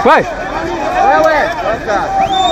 Wewe. Wewe sasa.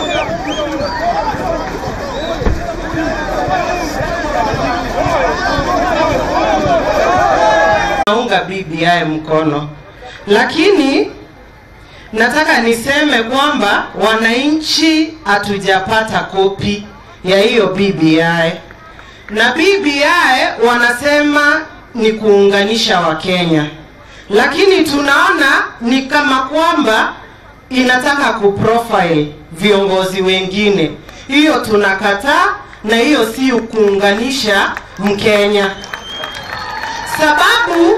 naunga BBI mkono, lakini nataka niseme kwamba wananchi hatujapata kopi ya hiyo BBI, na BBI wanasema ni kuunganisha Wakenya, lakini tunaona ni kama kwamba inataka kuprofile viongozi wengine. Hiyo tunakataa, na hiyo si kuunganisha Mkenya sababu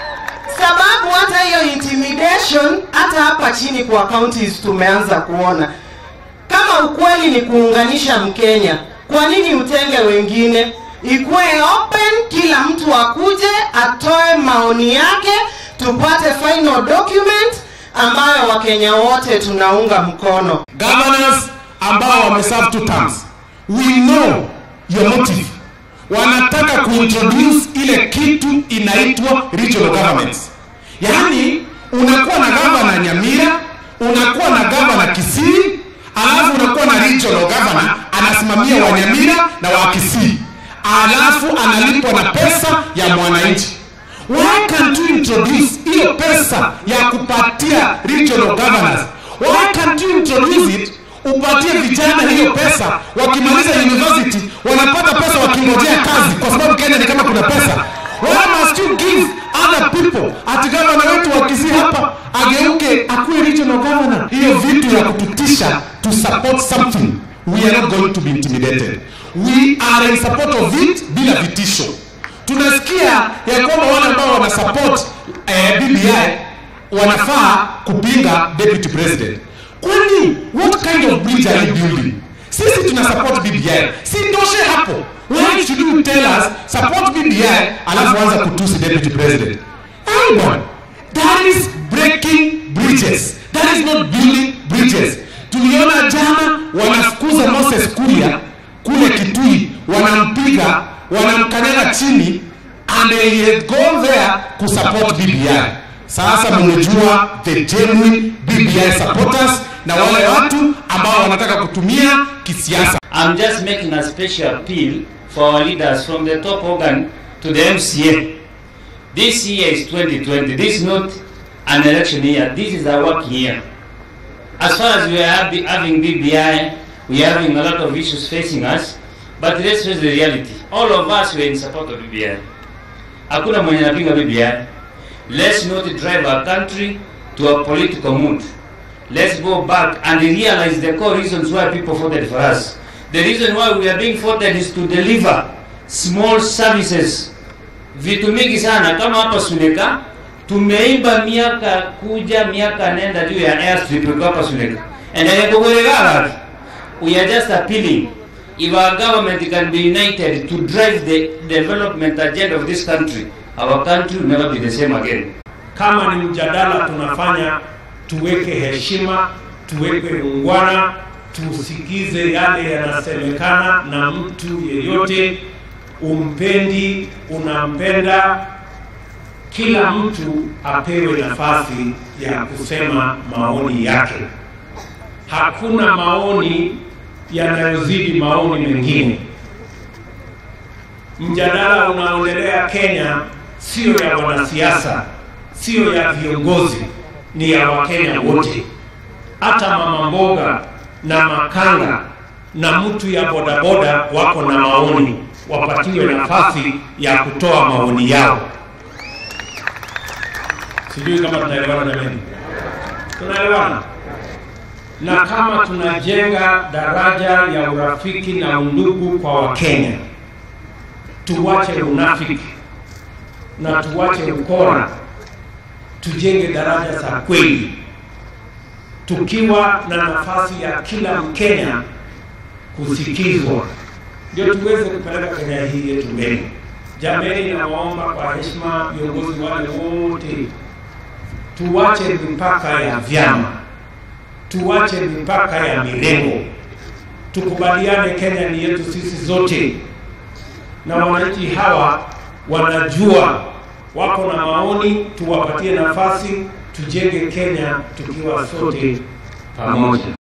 sababu hata hiyo intimidation hata hapa chini kwa counties tumeanza kuona kama ukweli ni kuunganisha Mkenya, kwa nini utenge wengine? Ikuwe open, kila mtu akuje atoe maoni yake, tupate final document ambayo Wakenya wote tunaunga mkono. governors ambao wameserve two terms we know your motive wanataka kuintroduce ile kitu inaitwa regional governments yaani unakuwa na gavana nyamira unakuwa na gavana kisii alafu unakuwa na regional governor anasimamia wanyamira na wa kisii alafu analipwa na pesa ya mwananchi why can't you introduce hiyo pesa ya kupatia regional governors why can't you introduce it upatie vijana hiyo pesa wakimaliza university wanapata pesa wakingojea kazi kwa sababu kenya ni kama kuna pesa why must you give other people ati gavana wetu wa Kisii hapa ageuke akuwe regional governor hiyo vitu ya kututisha to support something we are not going to be intimidated we are in support of it bila vitisho tunasikia ya kwamba wale ambao wana support eh, BBI wanafaa kupinga deputy president kwani what kind of bridge are you building sisi tuna support BBI si toshe hapo why should you tell us support BBI alafu anza kutusi deputy president Anyone. that is breaking bridges that is not building bridges tuliona jana wanafukuza Moses Kuria kule Kitui wanampiga wanamkanyaga chini and he had gone there kusupport BBI sasa mmejua the genuine BBI supporters na wale watu ambao wanataka kutumia kisiasa I'm just making a special appeal for our leaders from the top organ to the MCA. This year is 2020. This is not an election year. This is a work year. As far as we are happy- having BBI, we are having a lot of issues facing us. But let's face the reality. All of us were in support of BBI. Hakuna mwenye anapinga BBI. Let's not drive our country to a political mood. Let's go back and realize the core reasons why people voted for us. The reason why we are being voted is to deliver small services. Vitu mingi sana kama hapa Suleka tumeimba miaka kuja miaka nenda juu ya airstrip iko hapa Suleka. And ayakugoregala. We are just appealing if our government can be united to drive the development agenda of this country, our country will never be the same again. kama ni mjadala tunafanya, tuweke heshima, tuweke ungwana, tusikize yale yanasemekana na mtu yeyote, umpendi, unampenda, kila mtu apewe nafasi ya kusema maoni yake. Hakuna maoni yanayozidi maoni mengine. Mjadala unaoendelea Kenya sio ya wanasiasa, sio ya viongozi, ni ya Wakenya wote. Hata mama mboga na makanga na mtu ya bodaboda wako na maoni, wapatiwe nafasi ya kutoa maoni yao. Sijui kama tunaelewana jamani, tunaelewana? Na kama tunajenga daraja ya urafiki na undugu kwa Wakenya, tuwache unafiki na tuwache ukora, tujenge daraja za kweli, tukiwa na nafasi ya kila Mkenya kusikizwa, ndio tuweze kupeleka Kenya hii yetu mbele. Jameni, nawaomba kwa heshima viongozi wale wote, tuwache mipaka ya vyama, tuwache mipaka ya mirengo, tukubaliane Kenya ni yetu sisi zote, na wananchi hawa wanajua wako na maoni, tuwapatie nafasi, tujenge Kenya tukiwa sote pamoja.